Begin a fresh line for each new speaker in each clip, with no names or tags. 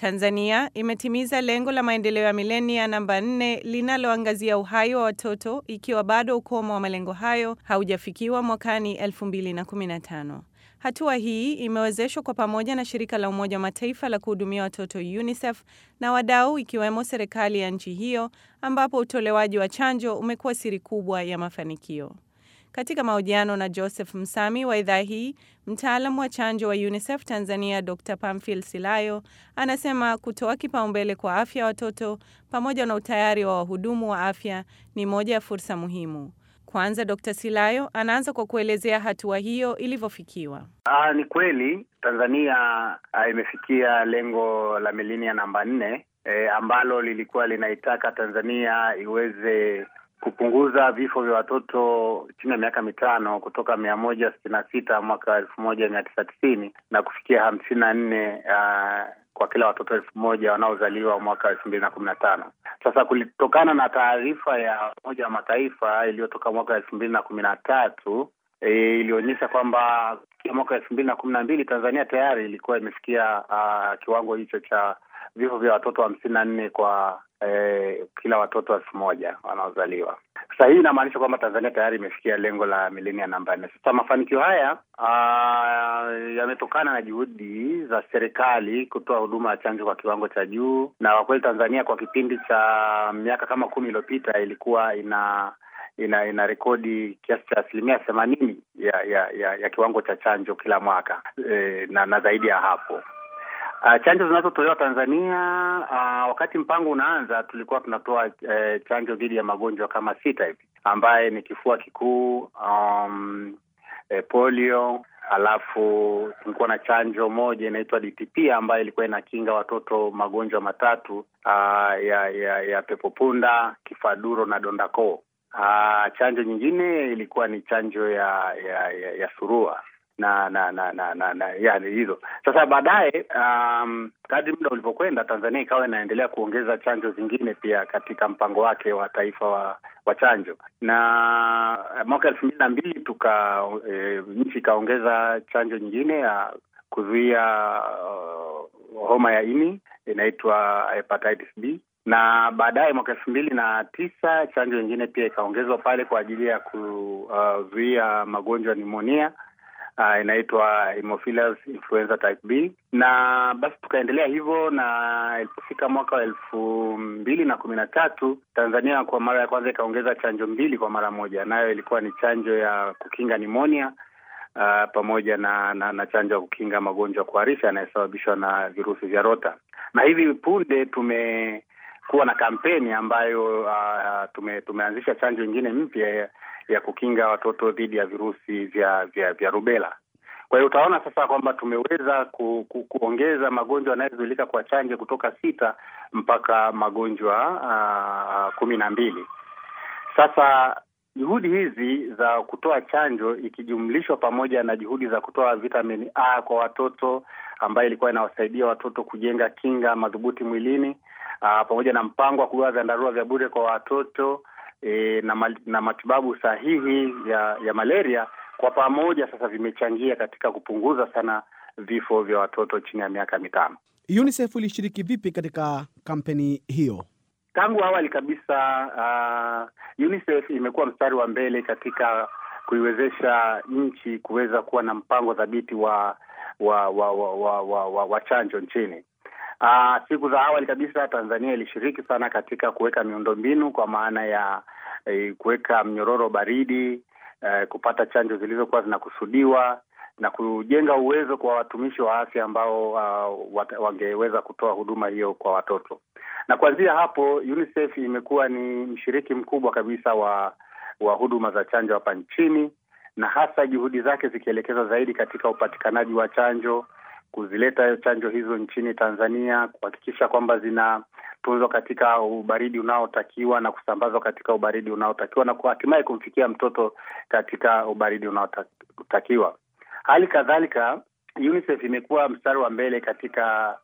Tanzania imetimiza lengo la maendeleo ya milenia namba 4 linaloangazia uhai wa watoto ikiwa bado ukomo wa malengo hayo haujafikiwa mwakani 2015. Hatua hii imewezeshwa kwa pamoja na shirika la Umoja wa Mataifa la kuhudumia watoto UNICEF na wadau ikiwemo serikali ya nchi hiyo ambapo utolewaji wa chanjo umekuwa siri kubwa ya mafanikio. Katika mahojiano na Joseph Msami wa idhaa hii, mtaalamu wa chanjo wa UNICEF Tanzania Dr. Pamphil Silayo anasema kutoa kipaumbele kwa afya ya watoto pamoja na utayari wa wahudumu wa afya ni moja ya fursa muhimu. Kwanza Dr. Silayo anaanza kwa kuelezea hatua hiyo ilivyofikiwa.
Aa, ni kweli Tanzania aa, imefikia lengo la milenia namba nne e, ambalo lilikuwa linaitaka Tanzania iweze kupunguza vifo vya watoto chini ya miaka mitano kutoka mia moja sitini na sita mwaka elfu moja mia tisa tisini na kufikia hamsini na nne kwa kila watoto elfu moja wanaozaliwa mwaka elfu mbili na kumi na tano. Sasa kulitokana na taarifa ya Umoja wa Mataifa iliyotoka mwaka elfu mbili na kumi na tatu e, ilionyesha kwamba mwaka elfu mbili na kumi na mbili Tanzania tayari ilikuwa imefikia uh, kiwango hicho cha vifo vya watoto hamsini na nne kwa eh, kila watoto elfu moja wanaozaliwa. Sasa hii inamaanisha kwamba Tanzania tayari imefikia lengo la milenia namba nne. Sasa mafanikio haya yametokana na juhudi za serikali kutoa huduma ya chanjo kwa kiwango cha juu, na kwa kweli Tanzania kwa kipindi cha miaka kama kumi iliyopita ilikuwa ina ina ina rekodi kiasi cha asilimia themanini ya, ya ya ya kiwango cha chanjo kila mwaka e, na, na zaidi ya hapo. Uh, chanjo zinazotolewa Tanzania uh, wakati mpango unaanza tulikuwa tunatoa uh, chanjo dhidi ya magonjwa kama sita hivi ambaye ni kifua kikuu, um, eh, polio, alafu tulikuwa na chanjo moja inaitwa DTP ambayo ilikuwa inakinga watoto magonjwa matatu uh, ya ya ya pepopunda, kifaduro na dondakoo. Uh, chanjo nyingine ilikuwa ni chanjo ya ya, ya, ya surua na na na na na, na yani hizo sasa. Baadaye um, kadri muda ulivyokwenda, Tanzania ikawa inaendelea kuongeza chanjo zingine pia katika mpango wake wa taifa wa, wa chanjo, na mwaka elfu mbili na mbili tuka e, nchi ikaongeza chanjo nyingine ya kuzuia uh, homa ya ini inaitwa hepatitis B na baadaye mwaka elfu mbili na tisa chanjo nyingine pia ikaongezwa pale kwa ajili ya kuzuia uh, magonjwa ya nimonia Uh, inaitwa Haemophilus influenza type B, na basi tukaendelea hivyo, na ilipofika mwaka wa elfu mbili na kumi na tatu Tanzania kwa mara ya kwanza ikaongeza chanjo mbili kwa mara moja, nayo ilikuwa ni chanjo ya kukinga nimonia uh, pamoja na, na na chanjo ya kukinga magonjwa ya kuharisha yanayosababishwa na virusi vya rota. Na hivi punde tumekuwa na kampeni ambayo uh, tume, tumeanzisha chanjo nyingine mpya ya kukinga watoto dhidi ya virusi vya vya vya rubela. Kwa hiyo utaona sasa kwamba tumeweza ku, ku, kuongeza magonjwa yanayozuilika kwa chanjo kutoka sita mpaka magonjwa uh, kumi na mbili. Sasa juhudi hizi za kutoa chanjo ikijumlishwa pamoja na juhudi za kutoa vitamini A kwa watoto ambayo ilikuwa inawasaidia watoto kujenga kinga madhubuti mwilini uh, pamoja na mpango wa kugawa vyandarua vya bure kwa watoto E, na, na matibabu sahihi ya ya malaria kwa pamoja sasa vimechangia katika kupunguza sana vifo vya watoto chini ya miaka mitano.
UNICEF ilishiriki vipi katika kampeni hiyo?
Tangu awali kabisa, uh, UNICEF imekuwa mstari wa mbele katika kuiwezesha nchi kuweza kuwa na mpango thabiti wa wa wa wa, wa, wa, wa, wa chanjo nchini. Uh, siku za awali kabisa Tanzania ilishiriki sana katika kuweka miundombinu kwa maana ya eh, kuweka mnyororo baridi eh, kupata chanjo zilizokuwa zinakusudiwa na kujenga uwezo kwa watumishi wa afya ambao uh, wangeweza kutoa huduma hiyo kwa watoto. Na kuanzia hapo UNICEF imekuwa ni mshiriki mkubwa kabisa wa wa huduma za chanjo hapa nchini, na hasa juhudi zake zikielekezwa zaidi katika upatikanaji wa chanjo kuzileta chanjo hizo nchini Tanzania, kuhakikisha kwamba zinatunzwa katika ubaridi unaotakiwa na kusambazwa katika ubaridi unaotakiwa na hatimaye kumfikia mtoto katika ubaridi unaotakiwa. Hali kadhalika UNICEF imekuwa mstari wa mbele katika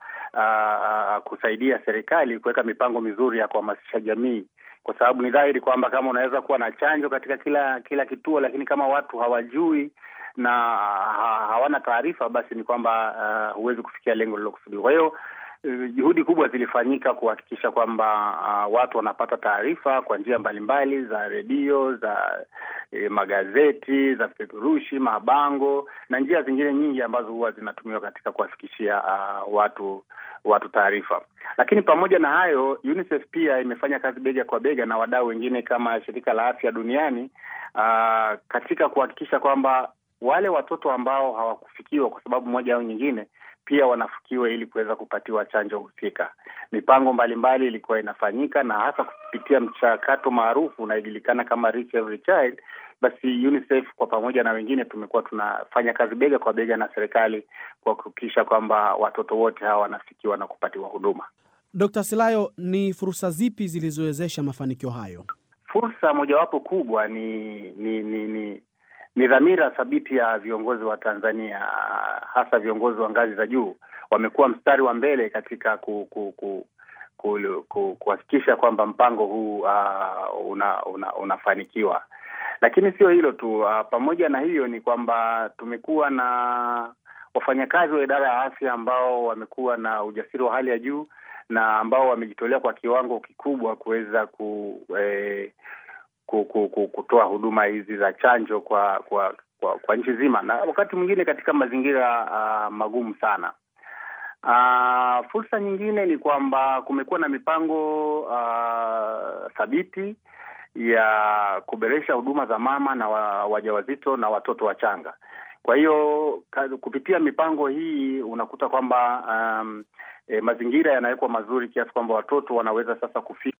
uh, kusaidia serikali kuweka mipango mizuri ya kuhamasisha jamii, kwa sababu ni dhahiri kwamba kama unaweza kuwa na chanjo katika kila kila kituo, lakini kama watu hawajui na hawana taarifa, basi ni kwamba uh, huwezi kufikia lengo lilokusudiwa. Kwa hiyo juhudi kubwa zilifanyika kuhakikisha kwamba uh, watu wanapata taarifa kwa njia mbalimbali za redio, za eh, magazeti, za vipeperushi, mabango na njia zingine nyingi ambazo huwa zinatumiwa katika kuwafikishia uh, watu watu taarifa. Lakini pamoja na hayo, UNICEF pia imefanya kazi bega kwa bega na wadau wengine kama shirika la afya duniani uh, katika kuhakikisha kwamba wale watoto ambao hawakufikiwa kwa sababu moja au nyingine pia wanafikiwa ili kuweza kupatiwa chanjo husika. Mipango mbalimbali ilikuwa inafanyika na hasa kupitia mchakato maarufu unaojulikana kama Reach Every Child. Basi UNICEF kwa pamoja na wengine tumekuwa tunafanya kazi bega kwa bega na serikali kwa kuhakikisha kwamba watoto wote hawa wanafikiwa na kupatiwa huduma.
Dr. Silayo, ni fursa zipi zilizowezesha mafanikio hayo?
Fursa mojawapo kubwa ni ni ni, ni ni dhamira thabiti ya viongozi wa Tanzania, hasa viongozi wa ngazi za juu. Wamekuwa mstari wa mbele katika ku, ku, ku, ku, ku, kuhakikisha kwamba mpango huu uh, una, una, unafanikiwa. Lakini sio hilo tu, uh, pamoja na hiyo ni kwamba tumekuwa na wafanyakazi wa idara ya afya ambao wamekuwa na ujasiri wa hali ya juu na ambao wamejitolea kwa kiwango kikubwa kuweza ku eh, kutoa huduma hizi za chanjo kwa kwa kwa, kwa nchi nzima na wakati mwingine katika mazingira uh, magumu sana. Uh, fursa nyingine ni kwamba kumekuwa na mipango uh, thabiti ya kuboresha huduma za mama na wajawazito na watoto wachanga. Kwa hiyo kupitia mipango hii unakuta kwamba um, e, mazingira yanawekwa mazuri kiasi kwamba watoto wanaweza sasa kufika